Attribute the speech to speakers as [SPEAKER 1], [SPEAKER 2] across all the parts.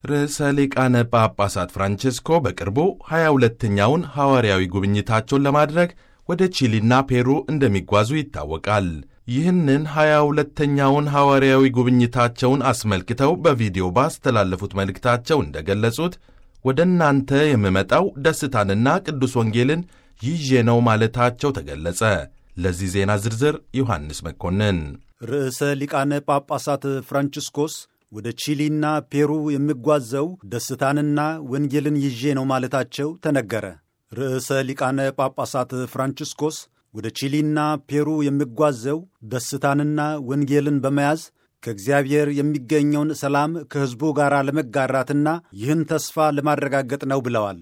[SPEAKER 1] ርዕሰ ሊቃነ ጳጳሳት ፍራንቼስኮ በቅርቡ 22ኛውን ሐዋርያዊ ጉብኝታቸውን ለማድረግ ወደ ቺሊና ፔሩ እንደሚጓዙ ይታወቃል። ይህንን 22ኛውን ሐዋርያዊ ጉብኝታቸውን አስመልክተው በቪዲዮ ባስተላለፉት መልእክታቸው እንደገለጹት ወደ እናንተ የምመጣው ደስታንና ቅዱስ ወንጌልን ይዤ ነው ማለታቸው ተገለጸ። ለዚህ ዜና ዝርዝር ዮሐንስ መኮንን።
[SPEAKER 2] ርዕሰ ሊቃነ ጳጳሳት ፍራንቺስኮስ ወደ ቺሊና ፔሩ የሚጓዘው ደስታንና ወንጌልን ይዤ ነው ማለታቸው ተነገረ። ርዕሰ ሊቃነ ጳጳሳት ፍራንቺስኮስ ወደ ቺሊና ፔሩ የሚጓዘው ደስታንና ወንጌልን በመያዝ ከእግዚአብሔር የሚገኘውን ሰላም ከሕዝቡ ጋር ለመጋራትና ይህን ተስፋ ለማረጋገጥ ነው ብለዋል።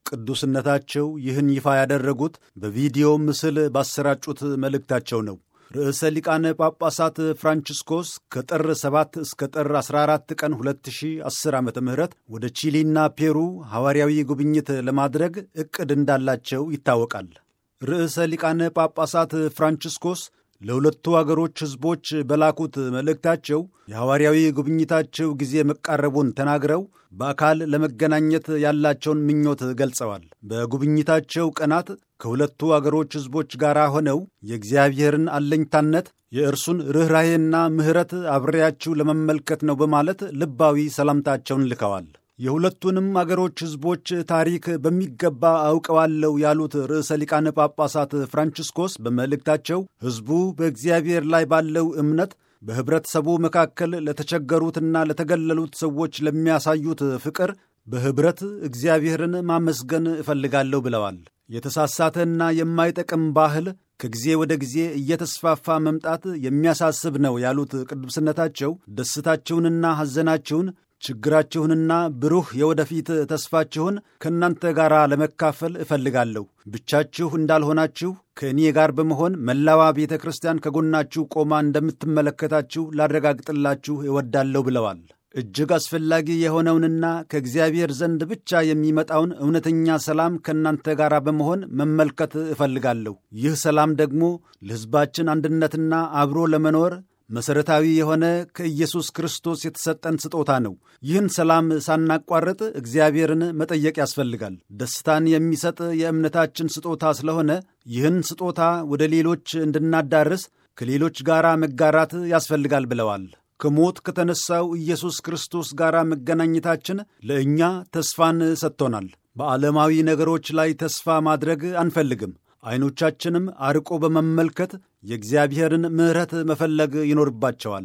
[SPEAKER 2] ቅዱስነታቸው ይህን ይፋ ያደረጉት በቪዲዮ ምስል ባሰራጩት መልእክታቸው ነው። ርዕሰ ሊቃነ ጳጳሳት ፍራንቺስኮስ ከጥር 7 እስከ ጥር 14 ቀን 2010 ዓ ም ወደ ቺሊና ፔሩ ሐዋርያዊ ጉብኝት ለማድረግ ዕቅድ እንዳላቸው ይታወቃል። ርዕሰ ሊቃነ ጳጳሳት ፍራንቺስኮስ ለሁለቱ አገሮች ሕዝቦች በላኩት መልእክታቸው የሐዋርያዊ ጉብኝታቸው ጊዜ መቃረቡን ተናግረው በአካል ለመገናኘት ያላቸውን ምኞት ገልጸዋል። በጉብኝታቸው ቀናት ከሁለቱ አገሮች ሕዝቦች ጋር ሆነው የእግዚአብሔርን አለኝታነት፣ የእርሱን ርኅራሄና ምሕረት አብሬያችሁ ለመመልከት ነው በማለት ልባዊ ሰላምታቸውን ልከዋል። የሁለቱንም አገሮች ሕዝቦች ታሪክ በሚገባ አውቀዋለሁ ያሉት ርዕሰ ሊቃነ ጳጳሳት ፍራንቺስኮስ በመልእክታቸው ሕዝቡ በእግዚአብሔር ላይ ባለው እምነት በኅብረተሰቡ መካከል ለተቸገሩትና ለተገለሉት ሰዎች ለሚያሳዩት ፍቅር በኅብረት እግዚአብሔርን ማመስገን እፈልጋለሁ ብለዋል። የተሳሳተና የማይጠቅም ባህል ከጊዜ ወደ ጊዜ እየተስፋፋ መምጣት የሚያሳስብ ነው ያሉት ቅዱስነታቸው ደስታችሁንና ሐዘናችሁን ችግራችሁንና ብሩህ የወደፊት ተስፋችሁን ከእናንተ ጋር ለመካፈል እፈልጋለሁ። ብቻችሁ እንዳልሆናችሁ ከእኔ ጋር በመሆን መላዋ ቤተ ክርስቲያን ከጎናችሁ ቆማ እንደምትመለከታችሁ ላረጋግጥላችሁ እወዳለሁ ብለዋል። እጅግ አስፈላጊ የሆነውንና ከእግዚአብሔር ዘንድ ብቻ የሚመጣውን እውነተኛ ሰላም ከእናንተ ጋር በመሆን መመልከት እፈልጋለሁ። ይህ ሰላም ደግሞ ለሕዝባችን አንድነትና አብሮ ለመኖር መሠረታዊ የሆነ ከኢየሱስ ክርስቶስ የተሰጠን ስጦታ ነው። ይህን ሰላም ሳናቋርጥ እግዚአብሔርን መጠየቅ ያስፈልጋል። ደስታን የሚሰጥ የእምነታችን ስጦታ ስለሆነ ይህን ስጦታ ወደ ሌሎች እንድናዳርስ ከሌሎች ጋር መጋራት ያስፈልጋል ብለዋል። ከሞት ከተነሳው ኢየሱስ ክርስቶስ ጋር መገናኘታችን ለእኛ ተስፋን ሰጥቶናል። በዓለማዊ ነገሮች ላይ ተስፋ ማድረግ አንፈልግም። ዐይኖቻችንም አርቆ በመመልከት የእግዚአብሔርን ምሕረት መፈለግ ይኖርባቸዋል።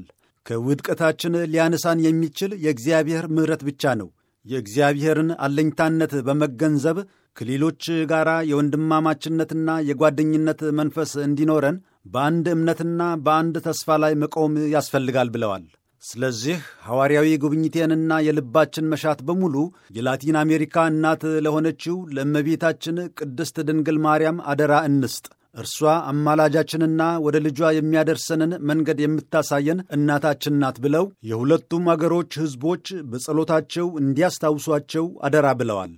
[SPEAKER 2] ከውድቀታችን ሊያነሳን የሚችል የእግዚአብሔር ምሕረት ብቻ ነው። የእግዚአብሔርን አለኝታነት በመገንዘብ ከሌሎች ጋር የወንድማማችነትና የጓደኝነት መንፈስ እንዲኖረን በአንድ እምነትና በአንድ ተስፋ ላይ መቆም ያስፈልጋል ብለዋል። ስለዚህ ሐዋርያዊ ጉብኝቴንና የልባችን መሻት በሙሉ የላቲን አሜሪካ እናት ለሆነችው ለእመቤታችን ቅድስት ድንግል ማርያም አደራ እንስጥ። እርሷ አማላጃችንና ወደ ልጇ የሚያደርሰንን መንገድ የምታሳየን እናታችን ናት ብለው የሁለቱም አገሮች ሕዝቦች በጸሎታቸው እንዲያስታውሷቸው አደራ ብለዋል።